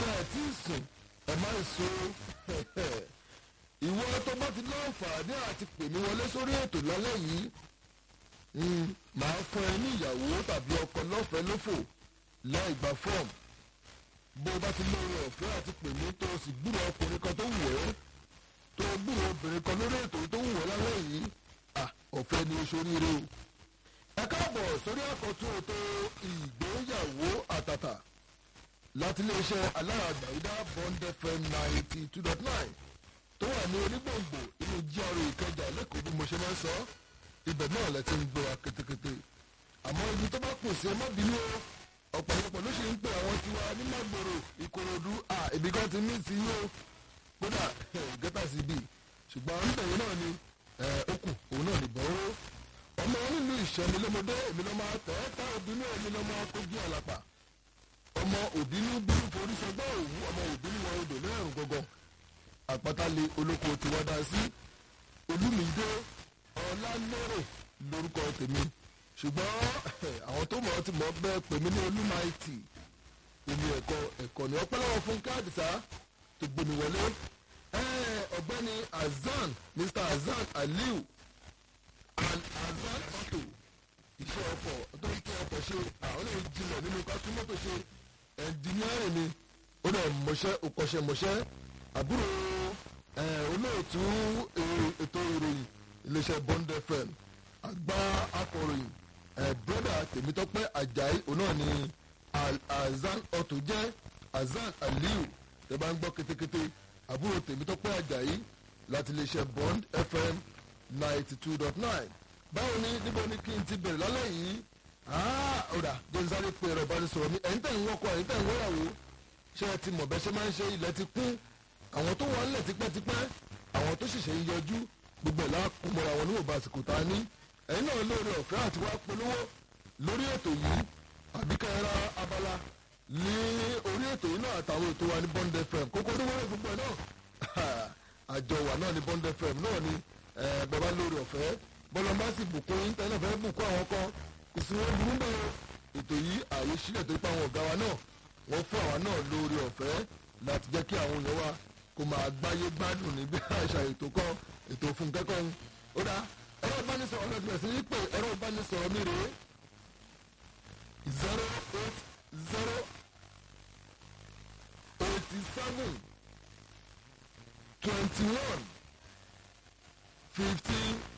ṣe ẹ̀ tí ì sùn ẹ̀ má so ìwọ tó bá ti láǹfààní àti pè mí wọlé sórí ètò lálẹ́ yìí màá fún ẹ ní ìyàwó tàbí ọkọ lọ́fẹ̀ẹ́ lófò láì gba fọ́ọ̀mù bó o bá ti lóore ọ̀fẹ́ àti pè mí tó o sì gbúrò ọkùnrin kan tó wù ẹ́ tó o gbúrò obìnrin kan lórí ètò tó wù ẹ́ lálẹ́ yìí ọ̀fẹ́ ni o ṣoríire o. ẹ káàbọ̀ sórí àkọ́tún ètò ìgbéyàwó àtàtà láti iléeṣẹ́ aláàgbàyídá bond fm ninety two dot nine tó wà ní onígbòǹgbò inú GRA ìkẹjà lẹ́kọ̀ọ́ bí mo ṣe máa ń sọ ibẹ̀ náà lẹ ti ń gbọ́ wa kétékété àmọ́ ibi tó bá kù sí ẹ má bínú o ọ̀pọ̀lọpọ̀ ló ṣe ń pè àwọn tiwa ní magboro ìkòròdú à ibi kan ti mí sí yóò kódà gẹ́tà sí bì ṣùgbọ́n níbẹ̀yìn náà ni okù òun náà nìbọn ó ọmọ nílùú ìṣẹ́ni lọ́mọdé èmi lọ́mọ tẹ́ẹ̀tà òbínú èmi lọ́mọ kojú àlàpà ọmọ òbínú bínú forí sọgbọ́n òwú ọmọ òbínú wọn odò lẹ́rùn gọ́gọ́ àpáta-lé olóko tí wọ́n dá sí olúmídé ọlálérè lórúkọ tèmi ṣùgbọ́n àwọn tó mọ̀ ọ́ ti mọ̀ ọ́ bẹ́ẹ̀ pè mí ní olúmáìtì èmi ẹ̀kọ́ ẹ̀kọ́ ni ọpẹ́ lọ́wọ́ fún káàdìsá tó gbómi wọlé ọ̀gbẹ́ni azan mr azan aliu and azan auto iṣẹ́ ọkọ̀ tó ń tẹ́ ọkọ̀ ṣe àwọn èèyàn jìnlẹ̀ nínú kásúmọ́tò ṣe ẹ̀ńdíníárì ni ó dẹ̀ mọ̀ṣẹ́ òkọ̀ṣẹ́mọṣẹ́ àbúrò olóòtú ètò ìròyìn iléeṣẹ́ bond fm àgbà akọ̀ròyìn broda tèmítọ́pẹ́ ajayi òun náà ni azan auto jẹ́ azan aliu tẹ́ bá ń gbọ́ kétékété àbúrò tèmítọ́pẹ́ ajayi láti iléeṣẹ́ bond fm ninety two dot nine báwo ni níbo ni kí n ti bẹ̀rẹ̀ lálẹ́ yìí ọ̀rà jẹ́nsáré pé ẹ̀rọ ìbánisọ̀rọ̀ mi ẹ̀yin tẹ̀ ń wọ́kọ̀ ẹ̀yin tẹ̀ ń wọ́yàwó ṣé ẹ ti mọ̀ bẹ́ẹ̀ ṣe máa ń ṣe ilẹ̀ ti kún àwọn tó wà nílẹ̀ tipẹ́tipẹ́ àwọn tó ṣẹ̀ṣẹ̀ ń yọjú gbogbo ìlà kúmọ̀ra wọn níwọ̀nba àsìkò tá a ní ẹ̀yin náà lóore ọ̀fẹ́ àti wá polówó lórí ètò yìí àbíkẹ́ ra abala ní orí ètò yìí náà àtàwọn ètò wa ní bond fm kókó oníwọ́rẹ́ gbogbo ẹ̀ náà àjọ wà náà ní bond fm náà ni bàbá lóore ọ̀fẹ́ bọ́lá bá sì bùkún yín tẹ́lẹ̀ fẹ́ bùkún àwọn kan kò sí wọn burú bẹ́ẹ̀ ètò yìí ààyè sílẹ̀ tó pa àwọn ọ̀gá wa náà wọ́n fún àwa náà lóore ọ̀fẹ́ láti jẹ́ kí àwọn èèyàn wa kó máa gbáyé gbádùn níbi àṣà ètò kan ètò fún kẹ́kọ̀ọ́ ó dá ẹ̀rọ ìbánisọ̀rọ̀ ọ̀nà ìbẹ̀rẹ̀ sí ní pé ẹ̀rọ ìbánisọ̀rọ̀ mi rèé zero eight zero eighty seven twenty one fifteen